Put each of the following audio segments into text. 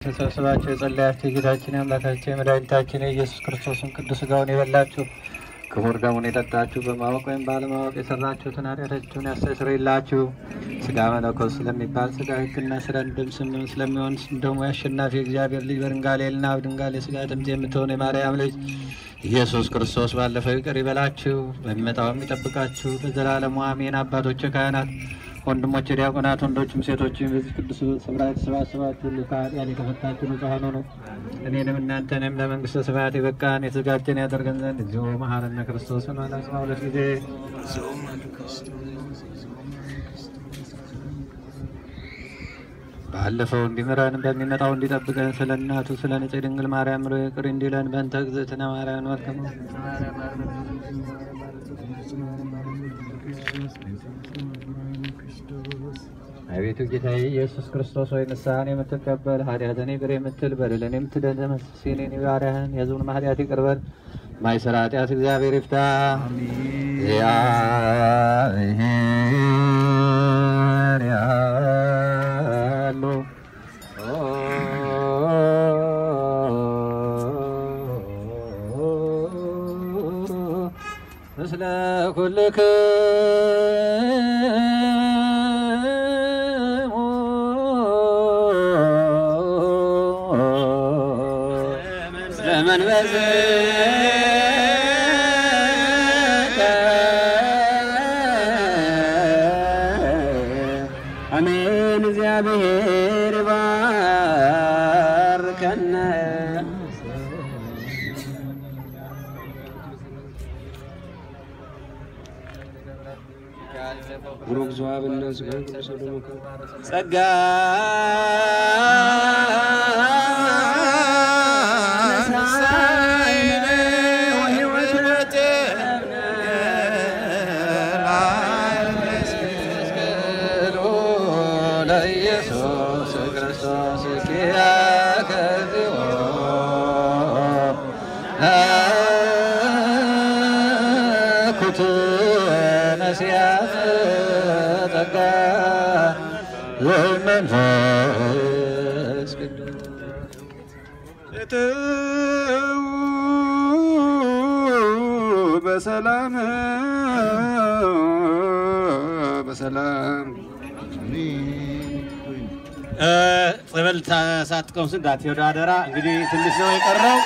ተሰብስባችሁ የጸለያችሁ የጌታችን የአምላካችን የመድኃኒታችን የኢየሱስ ክርስቶስን ቅዱስ ሥጋውን የበላችሁ ክቡር ደሙን የጠጣችሁ በማወቅ ወይም ባለማወቅ የሰራችሁትን ኃጢአታችሁን ያስተሰርይላችሁ። ሥጋ መለኮት ስለሚባል ሥጋ ሕግና ስለ ደም ስም ስለሚሆን ደሙ የአሸናፊ እግዚአብሔር ልጅ በድንጋሌና በድንጋሌ ሥጋ ድምፅ የምትሆን የማርያም ልጅ ኢየሱስ ክርስቶስ ባለፈው ይቅር ይበላችሁ፣ በሚመጣውም ይጠብቃችሁ ለዘላለሙ አሜን። አባቶች ካህናት ወንድሞች ዲያቆናት፣ ወንዶችም ሴቶችም በዚህ ቅዱስ ስፍራ የተሰባሰባችሁ ሁሉ ከኃጢአት የተፈታችሁ ንጹሐን ሁኑ። እኔንም እናንተንም ለመንግሥተ ሰማያት የበቃን የተዘጋጀን ያደርገን ዘንድ እግዚኦ መሐረነ ክርስቶስ በማለት አስራ ሁለት ጊዜ ባለፈው እንዲምረን በሚመጣው እንዲጠብቀን ስለ እናቱ ስለ ንጽሕት ድንግል ማርያም ብሎ ይቅር እንዲለን በእንተ እግዝእትነ ማርያም ወርክሙ አቤቱ ጌታዬ ኢየሱስ ክርስቶስ ሆይ ንስሐን የምትቀበል ኃጢአትን ይቅር የምትል በደልን የምትደመስስ የኔን ባሪያህን የሕዝቡን ኃጢአት ይቅር በል። ማይሰራ ኃጢአት እግዚአብሔር ይፍታ። እግዚአብሔር ያሉ ምስለ ኩልክሙ ለመንበርከ አሜን። እግዚአብሔር ባርከነ ብሩክ ዘዋብነ ጸጋ ለኢየሱስ ክርስቶስ ኪያከ እግዚኦ ኩት ነሲያት ጸጋ ወመንፈስ በሰላም በሰላም ጸበል ሳትቀምሱ እንዳትሄዱ አደራ። እንግዲህ ትንሽ ነው የቀረው።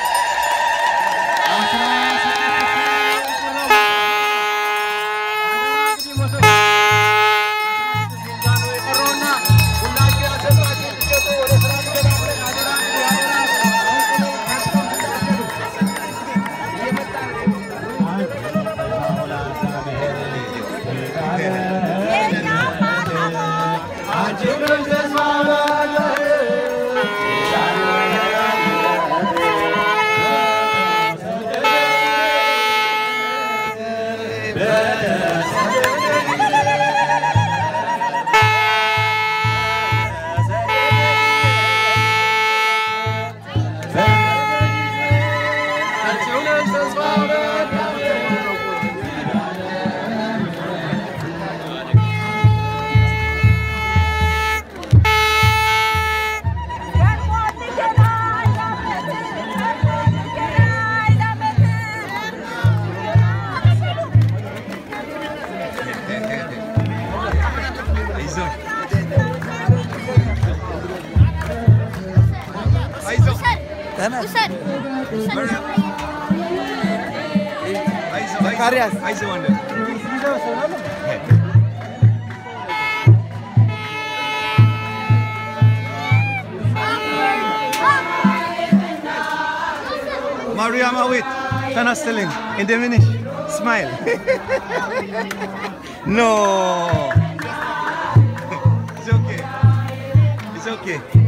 Mariam Awit, ተናስተልኝ እንደምንሽ ስማይል ኖ It's okay. It's okay.